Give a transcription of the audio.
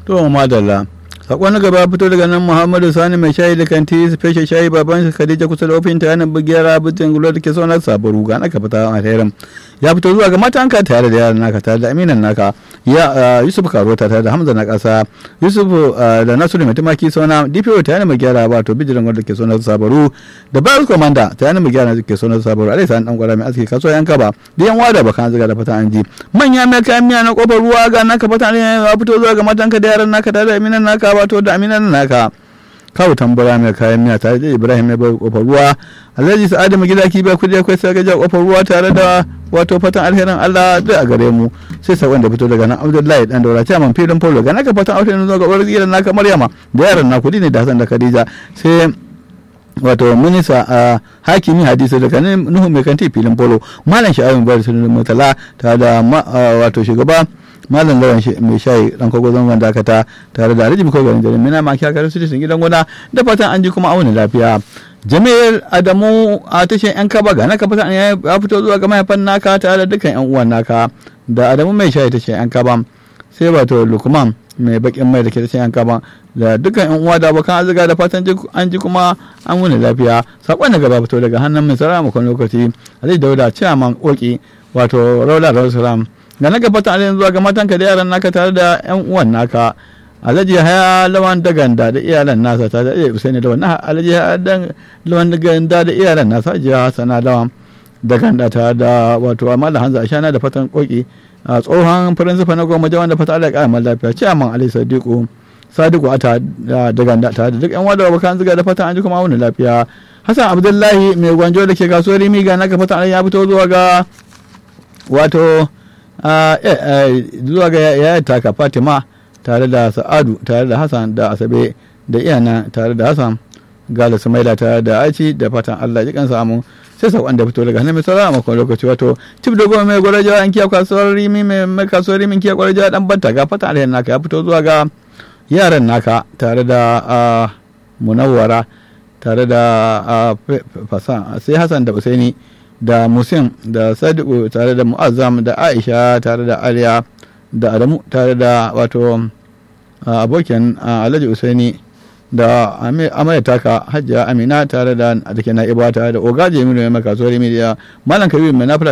to madalla sakon na gaba fito daga nan muhammadu sani mai shayi da kanti special shayi baban shi khadija kusa da ofin ta yanar bugiyar abincin gulo da ke saunar sabaru ga naka fita a alherin ya fito zuwa ga matanka tare da yaran naka tare da aminan naka ya yusuf karota tare da hamza na kasa yusuf da nasiru mai tumaki sauna dpo ta yanar bugiyar ba to bijiran wanda ke saunar sabaru da bayar komanda ta yanar bugiyar da ke saunar sabaru alai sa'an dan gwara mai aski kasuwa yanka ba da yan wada bakan ziga da fata an ji manya mai kayan miya na kofar ruwa ga naka fata ne ya fito zuwa ga matanka da yaran naka tare da aminan naka wato da aminan naka kawo tambara mai kayan miya tare da ibrahim mai bai kofar ruwa alhaji sa'adu mu gida ki bai kudi akwai sai gaja kofar ruwa tare da wato fatan alherin allah da a gare mu sai sakon da fito daga nan abdullahi dan daura ta man filin polo ga naka fatan alherin zuwa ga uwar gidan naka maryama da yaran na kudi ne da hasan da khadija sai wato minista a hakimi hadisi daga nuhu mai kanti filin polo malam sha'awin bari sunan mutala tare da wato shugaba malam lawan mai shayi dan kogo zangon dakata tare da alhaji biko garin jarin mina maki hakarin su gidan gona da fatan an ji kuma auna lafiya jami'ar adamu a tashin yan kaba ga naka fatan ya fito zuwa ga mahaifan naka tare da dukkan yan uwan naka da adamu mai shayi tashin yan kaba sai wato lukman mai bakin mai da ke tashin yan kaba da dukkan yan uwa da abokan arzika da fatan an ji kuma an wuni lafiya sakon da gaba fito daga hannun mai sarara makon lokaci alhaji dauda ciyaman koki wato raula rasulullah da na gabata alayin zuwa ga matanka da yaran naka tare da yan uwan naka alhaji haya lawan daganda da iyalan nasa tare da iya usaini lawan alhaji haya lawan daganda da iyalan nasa jiya hasana lawan daganda tare da wato amala hanza ashana da fatan koki a tsohon firinsifa na goma jawan da fata ala ya lafiya ciyaman ali sadiku sadiku ata daganda tare da duk yan wada bakan ziga da fatan an ji kuma wani lafiya hassan abdullahi mai gwanjo da ke kasuwar miga naka fatan ya fito zuwa ga wato zuwa ga yayar taka fatima tare da sa'adu tare da hassan da asabe da iyana tare da hassan gala sumaila tare da aici da fatan allah ji kansa amu sai sakon da fito daga hannun mai sauran makon lokaci wato cif da goma mai gwarajawa an kiya kasuwar rimi mai kasuwar rimin kiya gwarajawa dan banta ga fatan alheri naka ya fito zuwa ga yaran naka tare da munawwara tare da fasan sai hassan da usaini da musim da sadiku tare da mu'azzam da aisha tare da aliya da adamu tare da wato abokin alhaji usaini da amaya taka hajjiya amina tare da da ke na'iba tare da ogaji minu mai kasuwar media malam kabiru mai nafila